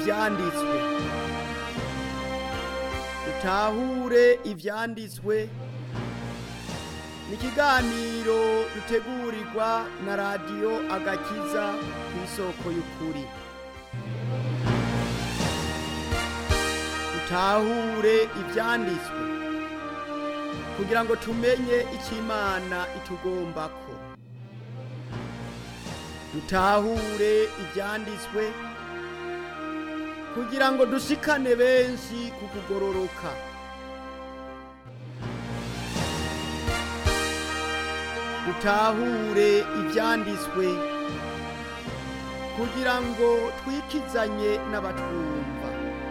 ivyanditswe dutahure ivyanditswe ni ikiganiro dutegurirwa na radiyo agakiza ku isoko y'ukuri dutahure ivyanditswe kugira ngo tumenye icyo imana itugombako dutahure ivyanditswe kugira ngo dushikane benshi ku kugororoka dutahure ivyanditswe kugira ngo twikizanye n'abatwumva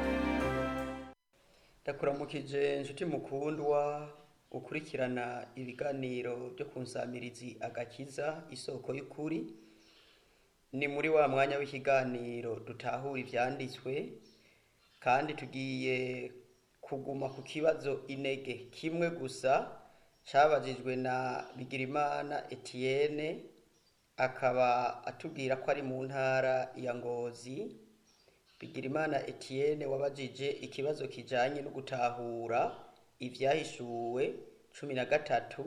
ndakuramukije inshuti mukundwa ukurikirana ibiganiro byo ku nsamirizi agakiza isoko y'ukuri ni muri wa mwanya w'ikiganiro dutahura ivyanditswe kandi tugiye kuguma ku kibazo inege kimwe gusa cabajijwe na bigirimana etienne akaba atubwira ko ari mu ntara ya ngozi bigirimana etienne wabajije ikibazo kijanye no gutahura ivyahishuwe cumi na gatatu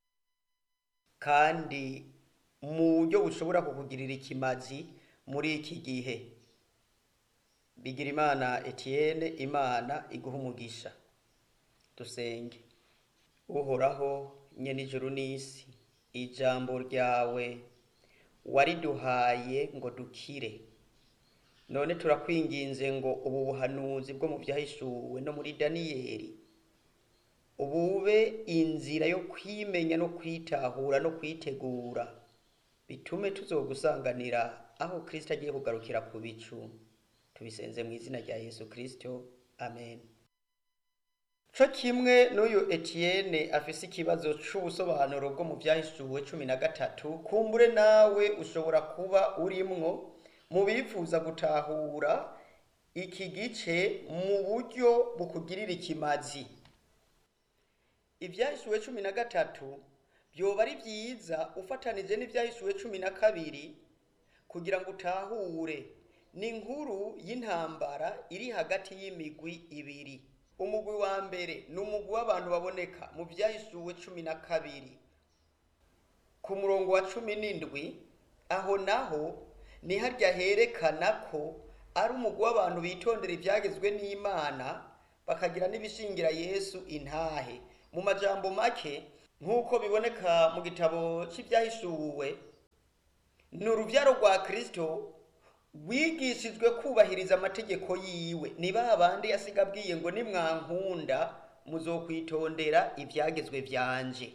kandi mu buryo bushobora kukugirira ikimazi muri iki gihe bigirimana etienne imana iguha umugisha dusenge uhoraho nyene ijuru n'isi ijambo ryawe wariduhaye ngo dukire none turakwinginze ngo ubu buhanuzi bwo mu vyahishuwe no muri daniyeli ubube inzira yo kwimenya no kwitahura no kwitegura bitume tuzogusanganira aho kristo agiye kugarukira ku bicu tubisenze mu izina rya yesu kristo amen co kimwe n'uyu etienne afise ikibazo c'ubusobanuro bwo mu vyahishuwe cumi na gatatu kumbure nawe ushobora kuba urimwo mu bifuza gutahura iki gice mu buryo bukugirira ikimazi ivyahishuwe cumi na gatatu vyoba ari vyiza ufatanije n'ivyahishuwe cumi na kabiri kugira ngo utahure ni inkuru y'intambara iri hagati y'imigwi ibiri umugwi wa mbere ni umugwi w'abantu baboneka mu vyahishuwe cumi na kabiri ku murongo wa cumi n'indwi aho naho ni harya herekana ko ari umugwi w'abantu bitondera ivyagezwe n'imana bakagira n'ibishingira yesu intahe mu majambo make nk'uko biboneka mu gitabo c'ivyahishuwe ni uruvyaro rwa kristo rwigishijwe kubahiriza amategeko yiwe ni ba bandi yasiga abwiye ngo nimwankunda muzokwitondera ivyagezwe vyanje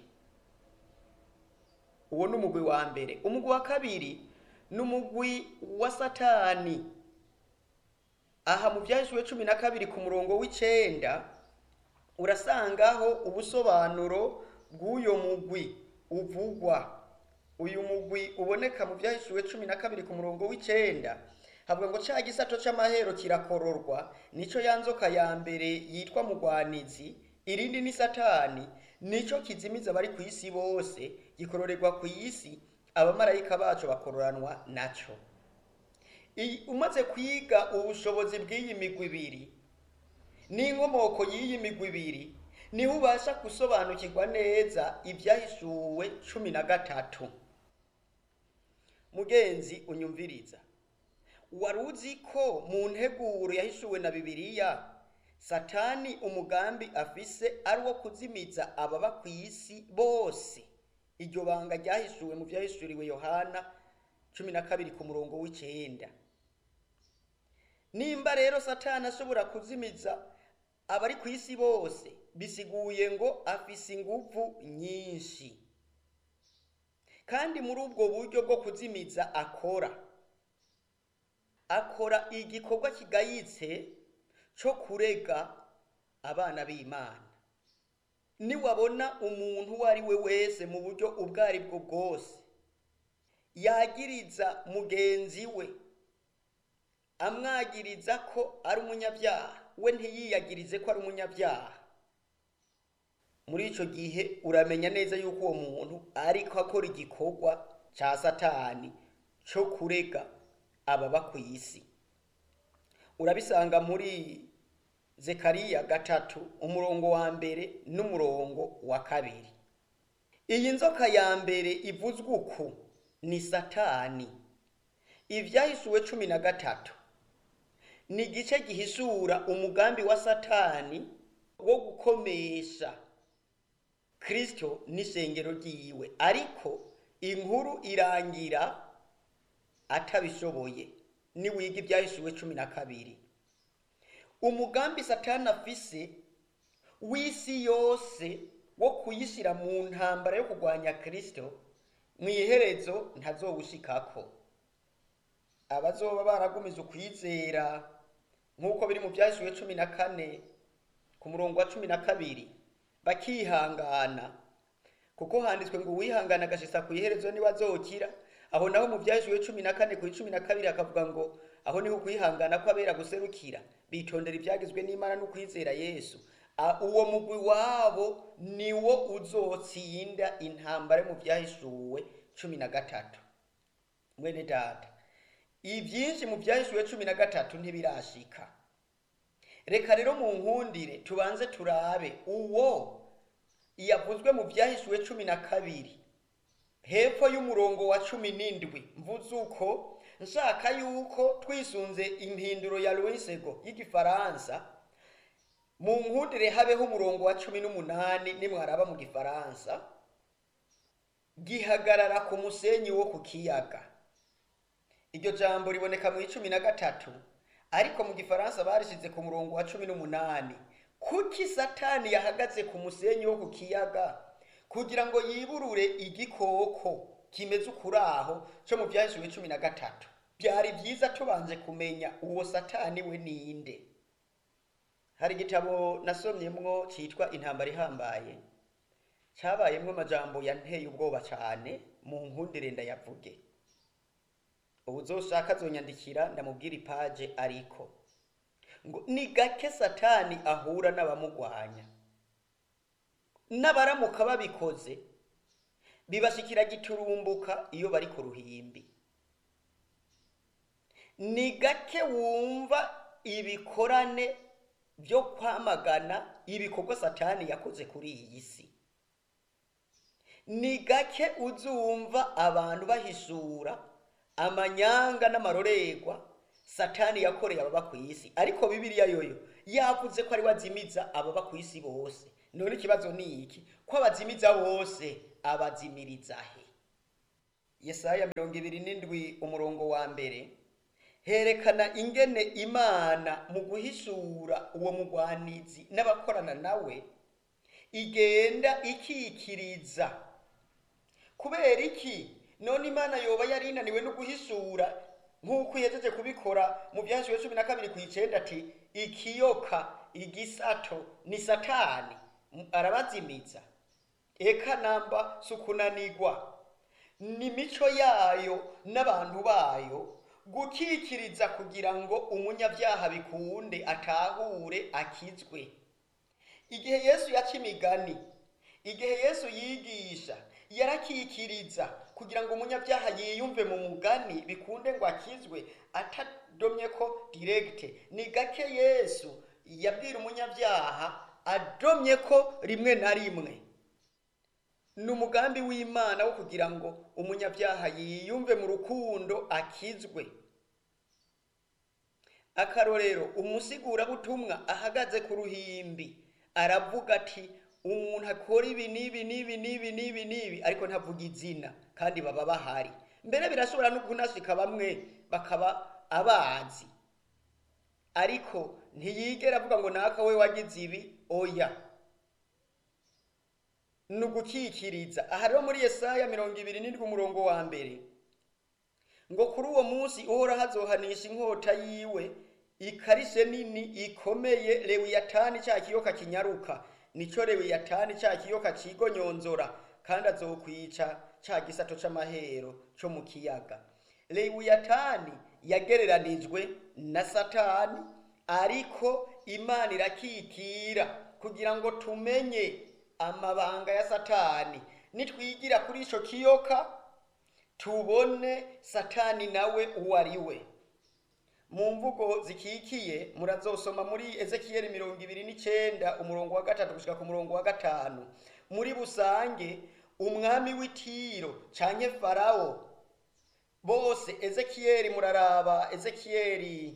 uwo ni umugwi wa mbere umugwi wa kabiri ni umugwi wa satani aha mu vyahishuwe cumi na kabiri ku murongo w'icenda urasangaho ubusobanuro bw'uyo mugwi uvugwa uyu mugwi uboneka mu vyahishuwe cumi na kabiri ku murongo w'icenda havuga ngo ca gisato c'amahero kirakororwa nico ya nzoka ya mbere yitwa mugwanizi irindi ni satani nico kizimiza abari ku isi bose gikororerwa ku isi abamarayika bacu bakororanwa naco umaze kwiga ubushobozi bw'iyi migwi ibiri n'inkomoko y'iyi migwi ibiri niho ubasha gusobanukirwa neza ibyahishuwe cumi na gatatu mugenzi unyumviriza wari uzi ko mu nteguro yahishuwe na bibiliya satani umugambi afise ari uwo kuzimiza ababa ku isi bose iryo banga ryahishuwe mu vyahishuriwe yohana cumi na kabiri ku murongo w'icenda nimba rero satani ashobora kuzimiza abari ku isi bose bisiguye ngo afise inguvu nyinshi kandi muri ubwo buryo bwo kuzimiza akora akora igikorwa kigayitse co kurega abana b'imana niwabona umuntu uwo ari we wese mu buryo ubwo ari bwo bwose yagiriza mugenzi we amwagiriza ko ari umunyabyaha we ntiyiyagirize ko ari umunyabyaha muri icyo gihe uramenya neza yuko uwo muntu ariko akora igikorwa cya satani cyo kurega ababa ku isi urabisanga muri zekariya gatatu umurongo wa mbere n'umurongo wa kabiri iyi nzoka ya mbere ivuzwe uku ni satani ibyahishuwe cumi na gatatu ni igice gihishura umugambi wa satani wo gukomesha kristo n'ishengero ryiwe ariko inkuru irangira atabishoboye niwiga ibyahishuwe cumi na kabiri umugambi satani afise w'isi yose wo kuyishyira mu ntambara yo kurwanya kristo mu iherezo ntazowushikako abazoba baragumije ukwizera nk'uko biri mu byahishuwe cumi na kane ku murongo wa cumi na kabiri bakihangana kuko handitswe ngo uwihangana agashitsa ku iherezo niwe azokira aho naho mu byahishuwe cumi na kane ku cumi na kabiri hakavuga ngo aho niho ukwihangana kw'abera guserukira bitondera ibyagizwe n'imana n'ukwizera yesu A- uwo mugwi wabo niwo uzotsinda intambara yo mu byahishuwe cumi na gatatu mwene data ibyinshi mu byahishuwe cumi na gatatu ntibirashika reka rero mu nkundire tubanze turabe uwo yavuzwe mu byahishuwe cumi na kabiri hepfo y'umurongo wa cumi n'indwi mvuze uko nshaka yuko twisunze impinduro ya loisego y'igifaransa mu nkundire habeho umurongo wa cumi n'umunani nimwaraba mu gifaransa gihagarara ku musenyi wo ku kiyaga iryo jambo riboneka mu icumi na gatatu ariko mu gifaransa barishize ku murongo wa cumi n'umunani kuki satani yahagaze ku musenyi wo ku kiyaga kugira ngo yiburure igikoko kimeze ukuraho cyo mu byahishuwe cumi na gatatu byari byiza tubanje kumenya uwo satani we ninde hari igitabo nasomyemwo cyitwa intambara ihambaye cyabayemwo amajambo yanteye ubwoba cyane mu nkundire ndayavuge ubu uzoshaka azonyandikira ndamubwira ipaje ariko ngo ni gake satani ahura n'abamugwanya n'abaramuka babikoze bibashikira giturumbuka iyo bari ku ruhimbi ni gake wumva ibikorane byo kwamagana ibikorwa satani yakoze kuri iyi si ni gake uzumva abantu bahishura amanyanga n'amarorerwa satani yakoreye ababa ku isi ariko bibiliya yoyo yavuze ko ari wazimiza ababa ku isi bose none ikibazo ni iki ko abazimiza bose abazimiriza he yesaya mirongo ibiri n'indwi umurongo wa mbere herekana ingene imana mu guhishura uwo mugwanizi n'abakorana nawe igenda ikikiriza kubera iki none imana yoba yari inaniwe no guhishura nk'uko ihejeje kubikora mu byashyuwe cumi na kabiri ku icenda ati ikiyoka igisato ni satani M- arabazimiza eka namba si ukunanigwa ni mico yayo n'abantu bayo gukikiriza kugira ngo umunyabyaha bikunde atahure akizwe igihe yesu yaca imigani igihe yesu yigisha yarakikiriza kugira ngo umunyabyaha yiyumve mu mugani bikunde ngo akizwe atadomye ko diregite ni gake yesu yabwira umunyabyaha adomye ko rimwe na rimwe ni umugambi w'imana wo kugira ngo umunyabyaha yiyumve mu rukundo akizwe akarorero umusigurabutumwa ahagaze ku ruhimbi aravuga ati umuntu akora ibi n'ibi n'ibi n'ibi n'ibi n'ibi ariko ntavuga izina kandi baba bahari mbere birashobora no kunashika bamwe bakaba abazi ariko ntiyigera avuga ngo naka we wagize ibi oya ni ugukikiriza aha rero muri yesaya mirongo ibiri n'indwi umurongo wa mbere ngo kuri uwo munsi uhora hazohanisha inkota yiwe ikarishe nini ikomeye lewiyatani cya kiyoka kinyaruka nico lewiyatani cya kiyoka cigonyonzora kandi azokwica cya gisato c'amahero co mu kiyaga lewiyatani yagereranijwe na satani ariko imana irakikira kugira ngo tumenye amabanga ya satani nitwigira kuri ico kiyoka tubone satani nawe uwo ari we mu mvugo zikikiye murazosoma muri ezekiyeli mirongo ibiri n'icenda umurongo wa gatatu gushika ku murongo wa gatanu muri busange umwami w'itiro canke farawo bose ezekiyeli muraraba ezekiyeli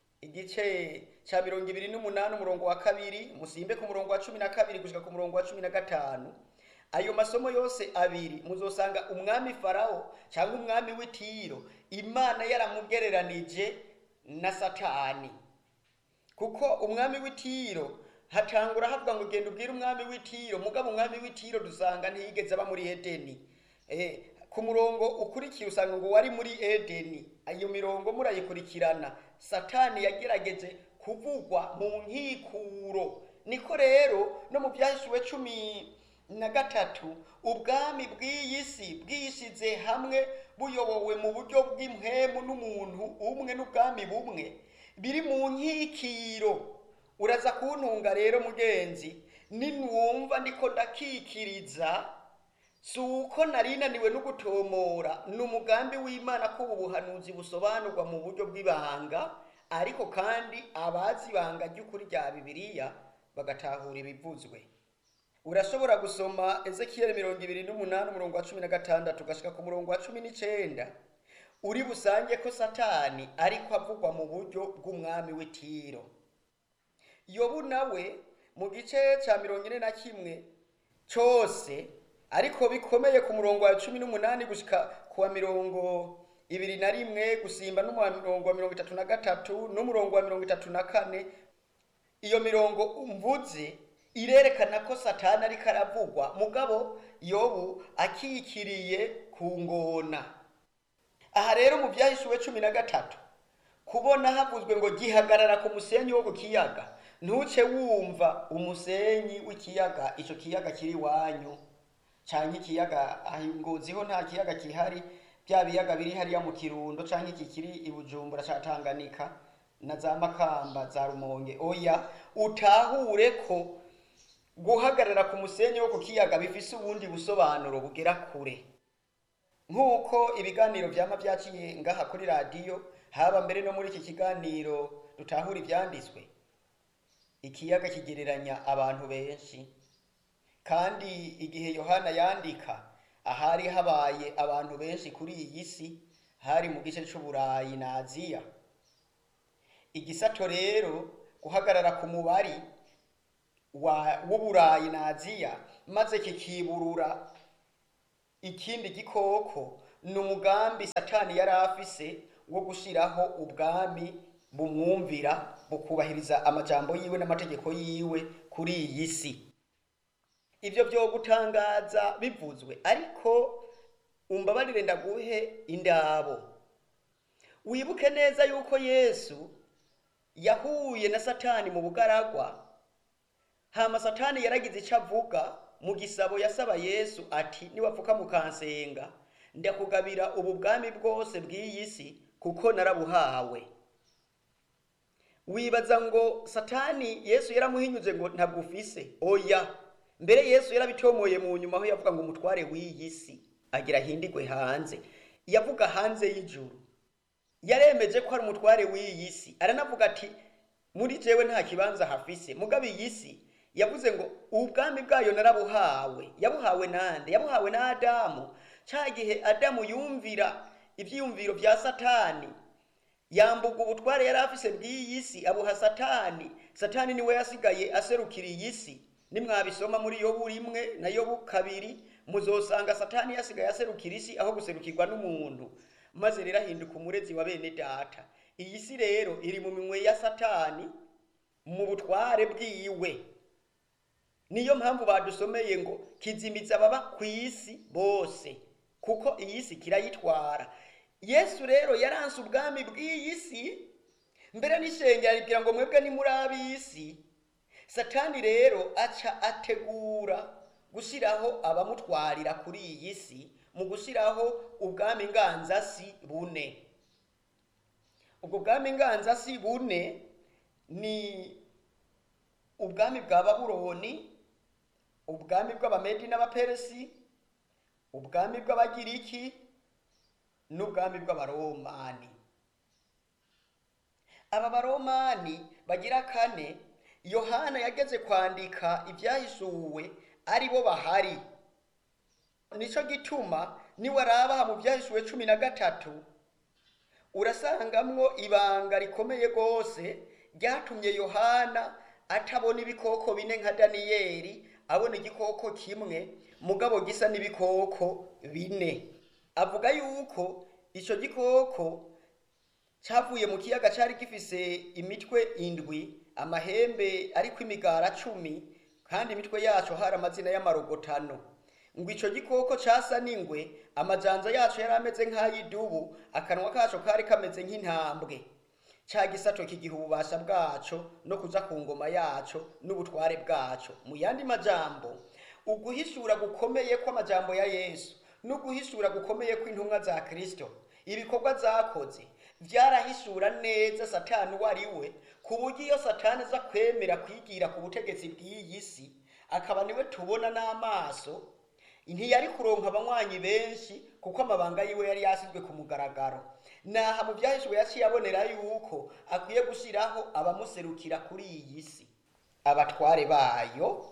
igice ca mirongo ibiri n'umunani umurongo wa kabiri musimbe ku murongo wa cumi na kabiri gushika ku murongo wa cumi na gatanu ayo masomo yose abiri muzosanga umwami farawo cyangwa umwami w'itiro imana yaramugereranije na satani kuko umwami w'itiro hatangura havuga ngo genda ubwire umwami w'itiro mugabo umwami w'itiro dusanga ntiyigeze aba muri edeni eh, ku murongo ukurikiye usanga ngo wari muri edeni iyo mirongo murayikurikirana satani yagerageje kuvugwa mu nkikuro niko rero no mu byahishuwe cumi na gatatu ubwami bw'iyi si bwishyize hamwe buyobowe mu buryo bw'impwemu n'umuntu umwe n'ubwami bumwe biri mu nkikiro uraza kuntunga rero mugenzi ninwumva ndiko ndakikiriza si uko nari naniwe no gutomora ni umugambi w'imana ko ubu buhanuzi busobanurwa mu buryo bw'ibanga ariko kandi abazi ibanga ry'ukuri rya bibiliya bagatahura ibivuzwe urashobora gusoma ezekiyeli mirongo ibiri n'umunani umurongo wa cumi na gatandatu ugashika ku murongo wa cumi n'icenda uri busange ko satani ariko avugwa mu buryo bw'umwami w'itiro yobu nawe mu gice cya mirongo ine na kimwe cyose ariko bikomeye ku murongo wa cumi n'umunani gushika ku wa mirongo ibiri na rimwe gusimba n'umurongo wa mirongo itatu na gatatu n'umurongo wa mirongo itatu na kane iyo mirongo mvuze irerekana ko satani ariko aravugwa mugabo yobu akikiriye ku ngona aha rero mu byahishuwe cumi na gatatu kubona havuzwe ngo gihagarara ku musenyi wo ku kiyaga ntuce wumva umusenyi w'ikiyaga icyo kiyaga kiri iwanyu cyangwa ikiyaga ngoziho nta kiyaga gihari bya biyaga biri hariya mu kirundo cyangwa iki kiri i bujumbura cya tanganyika na za makamba za rumonge oya utahure ko guhagarara ku musenyi wo ku kiyaga bifise ubundi busobanuro bugera kure nk'uko ibiganiro byama byaciye ngaha kuri radiyo haba mbere no muri iki kiganiro dutahura ibyanditswe ikiyaga kigereranya abantu benshi kandi igihe yohana yandika ahari habaye abantu benshi kuri iyi si hari mu gice cy'uburayi na aziya igisato rero guhagarara ku mubari w'uburayi na aziya maze kikiburura ikindi gikoko ni umugambi satani yari afise wo gushyiraho ubwami bumwumvira bukubahiriza amajambo yiwe n'amategeko yiwe kuri iyi si ibyo byo gutangaza bivuzwe ariko umbabarire ndaguhe indabo wibuke neza yuko yesu yahuye na satani mu bugaragwa hama satani yaragize icyo avuga mu gisabo yasaba yesu ati niwapfuka mukansenga ndakugabira ubu bwami bwose bw'iyi si kuko narabuhawe wibaza ngo satani yesu yaramuhinyuze ngo ntabwo ufise oya mbere yesu yarabitomoye mu nyuma aho yavuga ngo umutware w'iyi si agira ahindigwe hanze yavuga hanze y'ijuru yaremeje ko ari umutware w'iyi si aranavuga ati muri jewe nta kibanza hafise mugabe iyi si yavuze ngo ubwami bwayo narabuhawe yabuhawe nande yabuhawe na adamu cya gihe adamu yumvira ibyiyumviro bya satani yambuga ubutware yari afise bw'iyi si abuha satani satani niwe yasigaye aserukira iyi si nimwabisoma muri yobu rimwe na yobu kabiri muzosanga satani yasigaye aserukira isi aho guserukirwa n'umuntu maze rero ahinduka umurezi wa bene data iyi si rero iri mu minwe ya satani mu butware bwiwe niyo mpamvu badusomeye ngo kizimiza ababa ku isi bose kuko iyi si kirayitwara yesu rero yaranse ubwami bw'iyi si mbere n'ishengera ribwira ngo mwebwe ni muri ab'isi satani rero aca ategura gushyiraho abamutwarira kuri iyi si mu gushyiraho ubwami nganzasi bune ubwo bwami nganzasi bune ni ubwami bwa babuloni ubwami bw'abamedi n'abaperesi ubwami bw'abagiriki n'ubwami bw'abaromani aba baromani bagira kane yohana yageze kwandika ibyahishuwe ari bo bahari nico gituma niwaraba aha mu byahishuwe cumi na gatatu urasangamwo ibanga rikomeye rwose ryatumye yohana atabona ibikoko bine nka daniyeli abona igikoko kimwe mugabo gisa n'ibikoko bine avuga yuko icyo gikoko cyavuye mu kiyaga cyari gifise imitwe indwi amahembe ariko imigara cumi kandi imitwe yaco hari amazina y'amarogotano ngo ico gikoko casa n'ingwe amajanza yaco yari ameze nk'ay'idubu akanwa kaco kari kameze nk'intambwe ca gisato kigiha ububasha bwaco no kuja ku ngoma yaco n'ubutware bwaco mu yandi majambo uguhishura gukomeye kw'amajambo ya yesu n'uguhishura gukomeye kw'intumwa za kristo ibikorwa zakoze vyarahishura neza satani uwo ari we ku buryo iyo satani aza kwemera kwigira ku butegetsi bw'iyi si akaba niwe tubona n'amaso ntiyari kuronka abanywanyi benshi kuko amabanga yiwe yari yasizwe ku mugaragaro naha mu byahishuwe yaciye abonera yuko akwiye gushyiraho abamuserukira kuri iyi si abatware bayo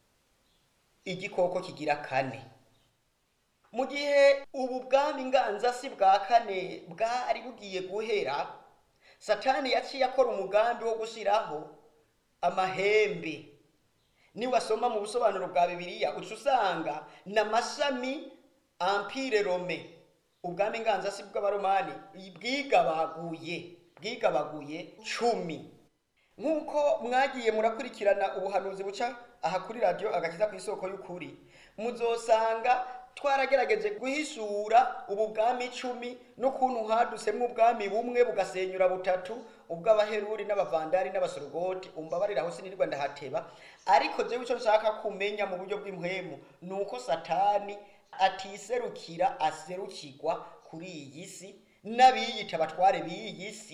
igikoko kigira kane mu gihe ubu bwami nganzasi bwa kane bwari bugiye guhera satani yaciye akora umugambi wo gushyiraho amahembe niwasoma mu busobanuro bwa bibiliya uca usanga n'amashami ampire rome ubwami nganzasi bw'abaromani bwigabaguye bwigabaguye cumi nk'uko mwagiye murakurikirana ubuhanuzi buca aha kuri radiyo agakiza ku isoko y'ukuri muzosanga twaragerageje guhishura ubu bwami icumi n'ukuntu hadusemo ubwami bumwe bugasenyura butatu ubw'abaheruri n'abavandari n'abasorogoti umbabarira aho sinirwa ndahateba ariko jewe icyo nshaka kumenya mu buryo bw'impwemu ni uko satani atiserukira aserukirwa kuri iyi si n'abiyita abatware b'iyi si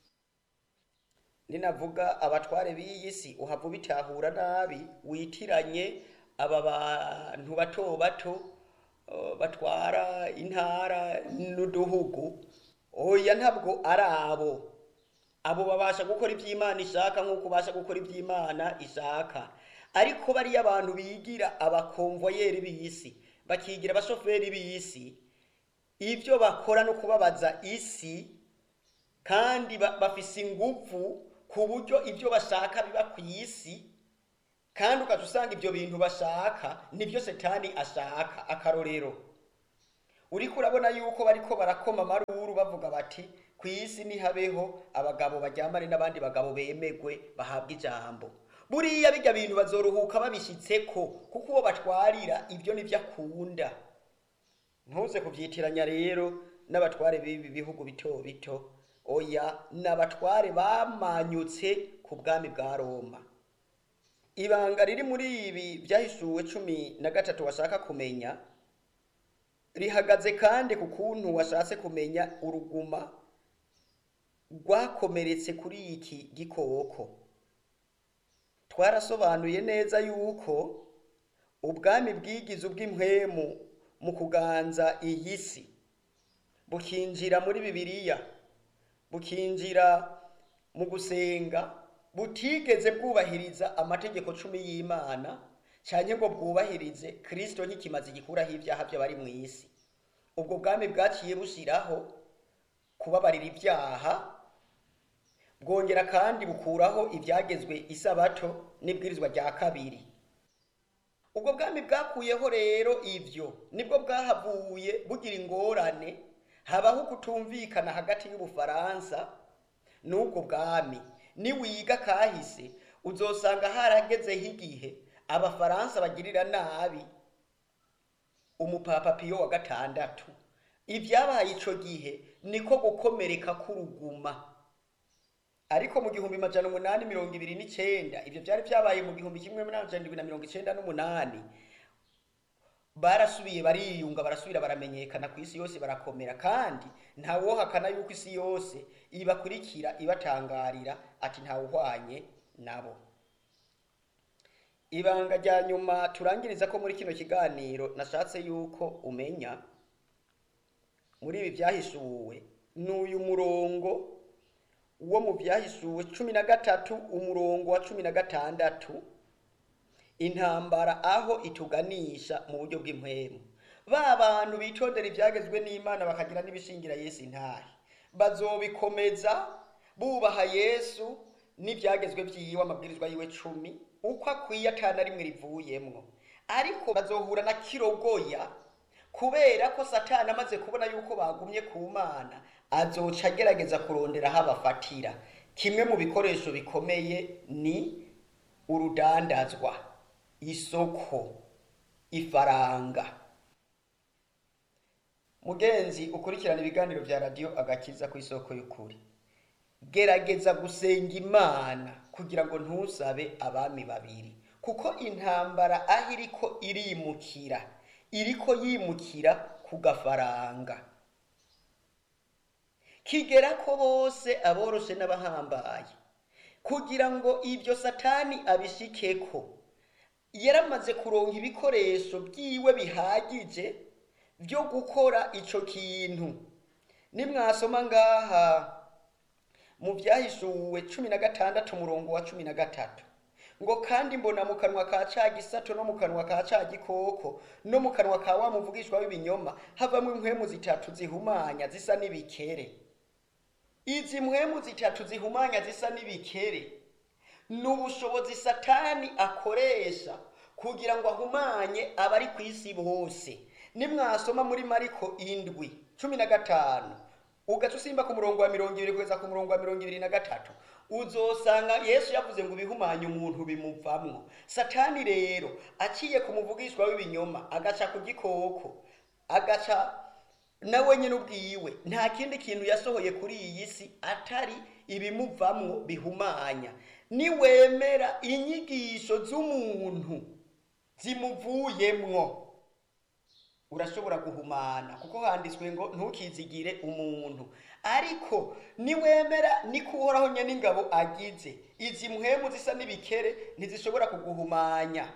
ninavuga abatware b'iyi si uhava ubitahura nabi witiranye aba bantu bato bato uh, batwara intara n'uduhugu oya ntabwo ari abo abo babasha gukora iby'imana ishaka nk'uko ubasha gukora iby'imana ishaka ariko bariya abantu bigira abakonvoyeri b'isi bakigira abashoferi b'isi ibyo bakora no kubabaza isi kandi ba- bafise inguvu ku buryo ibyo bashaka biba ku isi kandi ugaca usanga ibyo bintu bashaka nibyo setani ashaka akarorero uriko urabona yuko bariko barakoma amaruru bavuga bati ku isi nihabeho abagabo baryamane n'abandi bagabo bemegwe bahabwa ijambo buriya bijya bintu bazoruhuka babishyitseko kuko uwo batwarira ibyo nibyo akunda ntuze kubyitiranya rero n'abatware b'ibi bihugu bito bito oya n'abatware bamanyutse ku bwami bwa roma ibanga riri muri ibi byahishuwe cumi na gatatu washaka kumenya rihagaze kandi ku kuntu washatse kumenya uruguma rwakomeretse kuri iki gikoko twarasobanuye neza yuko ubwami bwigize ubw'impwemu mu kuganza iyi si bukinjira muri bibiliya bukinjira mu gusenga butigeze bwubahiriza amategeko cumi y'imana cyane ngo bwubahirize kirisito ntikimaze gikuraho ibyaha by'abari mu isi ubwo bwami bwaciye bushyiraho kubabarira ibyaha bwongera kandi bukuraho ibyagezwe isabato n'ibwirizwa rya kabiri ubwo bwami bwakuyeho rero ibyo nibwo bwahavuye bugira ingorane habaho kutumvikana hagati y'ubufaransa n'ubwo bwami niwiga kahise uzosanga haragezeho igihe abafaransa bagirira nabi umupapa piyo wa gatandatu ibyabaye ico gihe niko gukomereka k'uruguma ariko mu gihumbi majana umunani mirongo ibiri n'icenda ivyo vyari vyabaye mu gihumbi kimwe n'amajana indwi na mirongo icenda n'umunani barasubiye bariyunga barasubira baramenyekana ku isi yose barakomera kandi ntawohakana yuko isi yose ibakurikira ibatangarira ati ntawuhwanye nabo ibanga rya nyuma turangiriza ko muri kino kiganiro nashatse yuko umenya muri ibi byahishuwe ni uyu murongo wo mu byahishuwe cumi na gatatu umurongo wa cumi na gatandatu intambara aho ituganisha mu buryo bw'impwemu ba bantu bitondera ibyagezwe n'imana bakagira n'ibishingira yesu intahe bazobikomeza bubaha yesu n'ibyagezwe byiwe amabwirizwa yiwe cumi uko akwiye atana rimwe rivuyemwo ariko bazohura na kirogoya kubera ko satani amaze kubona yuko bagumye ku mana azoca agerageza kurondera aho abafatira kimwe mu bikoresho bikomeye ni urudandazwa isoko ifaranga mugenzi ukurikirana ibiganiro bya radiyo agakiza ku isoko y'ukuri gerageza gusenga imana kugira ngo ntusabe abami babiri kuko intambara aho iriko irimukira iriko yimukira ku gafaranga kigera ko bose aboroshe n'abahambaye kugira ngo ibyo satani abishikeko yaramaze kuronka ibikoresho byiwe bihagije byo gukora ico kintu nimwasoma ngaha mu byahishuwe cumi na gatandatu umurongo wa cumi na gatatu ngo kandi mbona mu kanwa ka ca gisato no mu kanwa ka ca gikoko no mu kanwa ka wa muvugishwa w'ibinyoma havamwo impwemu zitatu zihumanya zisa n'ibikere izi mpwemu zitatu zihumanya zisa n'ibikere ni ubushobozi satani akoresha kugira ngo ahumanye abari ku isi bose nimwasoma muri mariko indwi cumi na gatanu ugaca usimba ku murongo wa mirongo ibiri kugeza ku murongo wa mirongo ibiri na gatatu uzosanga yesu yavuze ngo ibihumanye umuntu bimuvamwo satani rero aciye ku muvugishwa w'ibinyoma agaca ku gikoko agaca nawe nyine ubwiwe nta kindi kintu yasohoye kuri iyi si atari ibimuvamwo bihumanya niwemera inyigisho z'umuntu zimuvuyemwo urashobora guhumana kuko handitswe ngo ntukizigire umuntu ariko niwemera niko uhoraho nyine n'ingabo agize izi mpwemu zisa n'ibikere ntizishobora kuguhumanya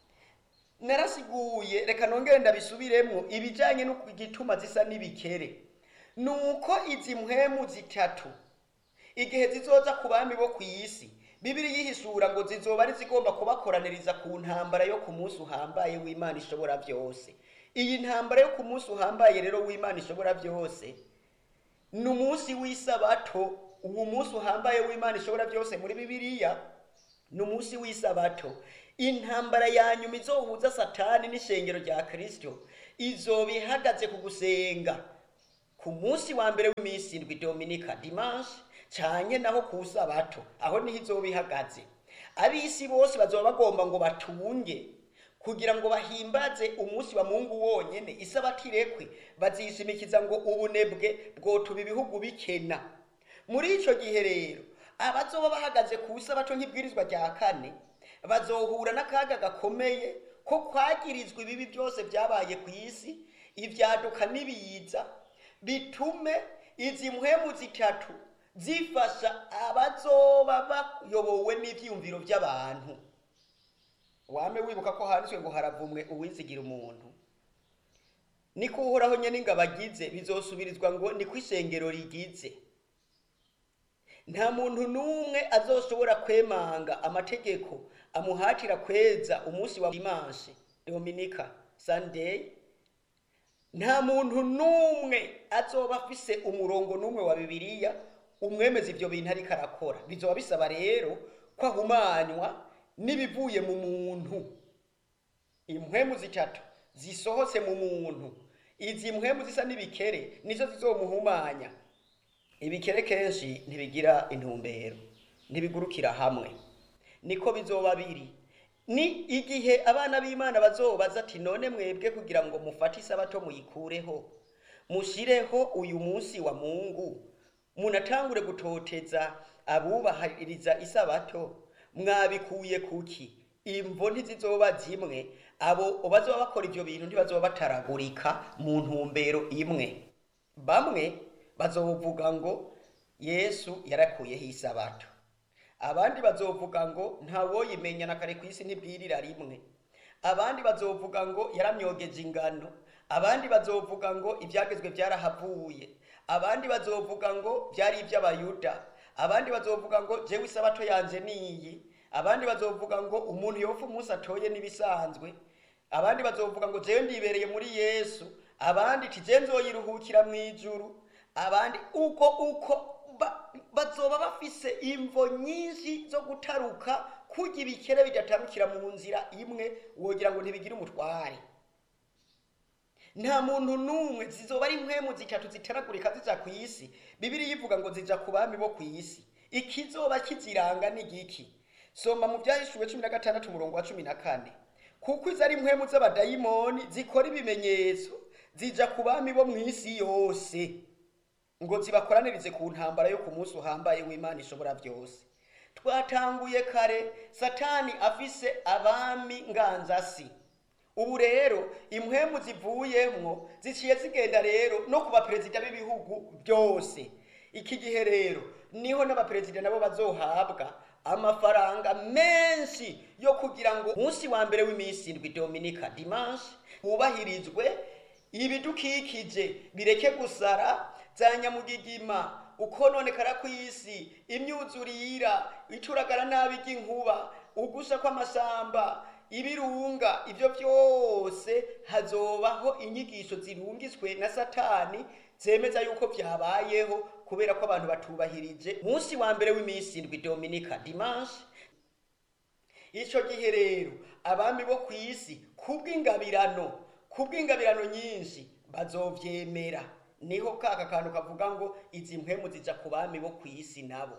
narasiguye reka nongere ndabisubiremo ibijyanye n'igituma zisa n'ibikere ni uko izi mpwemu zitatu igihe zizoza ku bami bo ku isi bibiri yihishura ngo zizoba ari zigomba kubakoraniriza ku ntambara yo ku munsi uhambaye w'imana ishobora byose iyi ntambara yo ku munsi uhambaye rero w'imana ishobora byose ni umunsi w'isabato uwo munsi uhambaye w'imana ishobora byose muri bibiliya ni umunsi w'isabato intambara ya nyuma izohuza satani n'ishengero rya kirisito izoba ihagaze ku gusenga ku munsi wa mbere w'iminsi indwi dominika dimanche cyane naho ku sabato aho niho izoba ihagaze ab'isi bose bazoba bagomba ngo batunge kugira ngo bahimbaze umunsi wa mungu wonyene isabato irekwe bazishimikiza ngo ubunebwe bwotuma ibihugu bikena muri ico gihe rero abazoba bahagaze ku isabato nk'ibwirizwa rya kane bazohura n'akaga gakomeye ko kwagirizwa ibibi byose byabaye ku isi ibyaduka n'ibiza bitume izi mpwemu zitatu zifasha abazoba bayobowe n'ivyiyumviro by'abantu wame wibuka ko handitswe ngo haravumwe uwizigira umuntu niko uhoraho nyene ingabo agize bizosubirizwa ngo niko ishengero rigize nta muntu n'umwe azoshobora kwemanga amategeko amuhatira kweza umunsi wa dimanche dominika sunday nta muntu n'umwe azoba afise umurongo n'umwe wa bibiliya umwemeza ivyo bintu ariko arakora bizoba bisaba rero ko ahumanywa n'ibivuye mu muntu impwemu zitatu zisohotse mu muntu izi mpwemu zisa n'ibikere nizo zizomuhumanya ibikere kenshi ntibigira intumbero ntibigurukira hamwe niko bizoba biri ni igihe abana b'imana bazobaza ati none mwebwe kugira ngo mufate isabato muyikureho mushireho uyu munsi wa mungu munatangure gutoteza abubahiriza isabato mwabikuye kuki imvo ntizizoba zimwe abo bazoba bakora ivyo bintu ntibazoba bataragurika mu ntumbero imwe bamwe bazovuga ngo yesu yarakuyeho isabato abandi bazovuga ngo ntawoyimenya na kare ku isi ntibwirira rimwe abandi bazovuga ngo yaramyogeje ingano abandi bazovuga ngo ibyagezwe byarahavuye abandi bazovuga ngo byari iby'abayuda abandi bazovuga ngo jewe isabato yanje niyi abandi bazovuga ngo umuntu yopfa umunsi atoye n'ibisanzwe abandi bazovuga ngo jewe ndibereye muri yesu abandi ti je nzoyiruhukira mu ijuru abandi uko uko ba- bazoba bafise imvo nyinshi zo gutaruka kurya ibikere bidatarukira mu nzira imwe wogira ngo ntibigire umutware nta muntu n'umwe zizoba ari impwemu zitatu zitaragurika zija ku isi bibiri yivuga ngo zija ku bami bo ku isi ikizoba kiziranga ni giki soma mu byahishuwe cumi na gatandatu umurongo wa cumi na kane kuko izo ari impwemu z'abadayimoni zikora ibimenyetso zija ku bami bo mu isi yose ngo zibakoranirize ku ntambara yo ku munsi uhambaye w'imana ishobora byose twatanguye kare satani afise abami nganzasi ubu rero impwemu zivuyemwo ziciye zigenda rero no ku baperezida b'ibihugu byose iki gihe rero niho n'abaperezida nabo bazohabwa amafaranga menshi yo kugira ngo umunsi wa mbere w'iminsi indwi dominika dimanche hubahirizwe ibidukikije bireke gusara za nyamugigima ukononekara kw'isi imyuzurira icuragara nabi ry'inkuba ugusha kw'amashamba ibirunga ibyo byose hazobaho inyigisho zirungiswe na satani zemeza yuko byabayeho kubera ko abantu batubahirije munsi wa mbere w'iminsi indwi dominika dimanche icyo gihe rero abami bo ku isi kubw'ingabirano kubw'ingabirano nyinshi bazovyemera niho kaka kantu kavuga ngo izi mpwemu zija ku bami bo ku isi nabo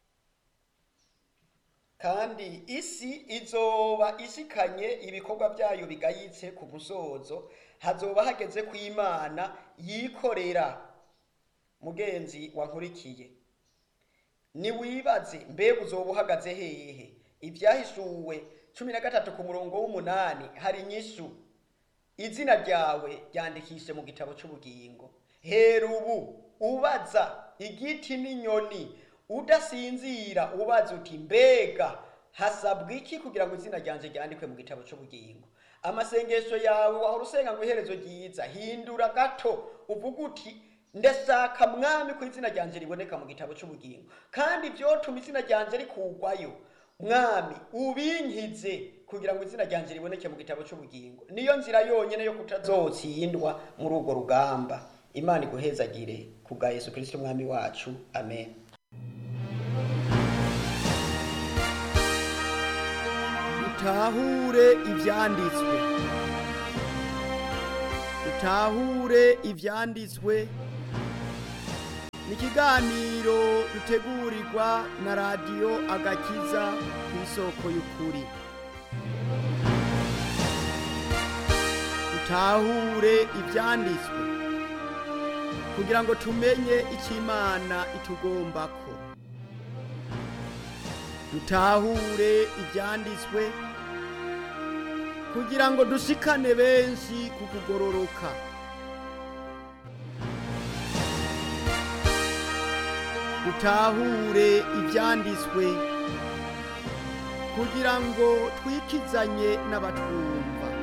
kandi isi izoba ishikanye ibikorwa byayo bigayitse ku musozo hazoba hageze ku imana yikorera mugenzi wankurikiye niwibaze mbega uzoba uhagaze hehe ibyahishuwe cumi na gatatu ku murongo w'umunani hari inyishu izina ryawe ryandikishe mu gitabo cy'ubugingo hera ubu ubaza igiti n'inyoni udasinzira ubaza uti mbega hasabwa iki kugira ngo izina ryanje ryandikwe mu gitabo cy'ubugingo amasengesho yawe wahora usenga ngo iherezo ryiza hindura gato uvuga uti ndashaka mwami ko izina ryanje riboneka mu gitabo cy'ubugingo kandi byotuma izina ryanje rikugwayo mwami ubinkize kugira ngo izina ryanje riboneke mu gitabo cy'ubugingo niyo nzira yonyine yo kutazotsindwa muri urwo rugamba imana iguhezagire ku bwa yesu kirisito umwami wacu amen dutahure ibyanditswe dutahure ibyanditswe ni ikiganiro dutegurirwa na radiyo agakiza ku isoko y'ukuri dutahure ibyanditswe kugira ngo tumenye icyo imana itugombako dutahure ibyanditswe kugira ngo dushikane benshi ku kugororoka dutahure ibyanditswe kugira ngo twikizanye n'abatwumva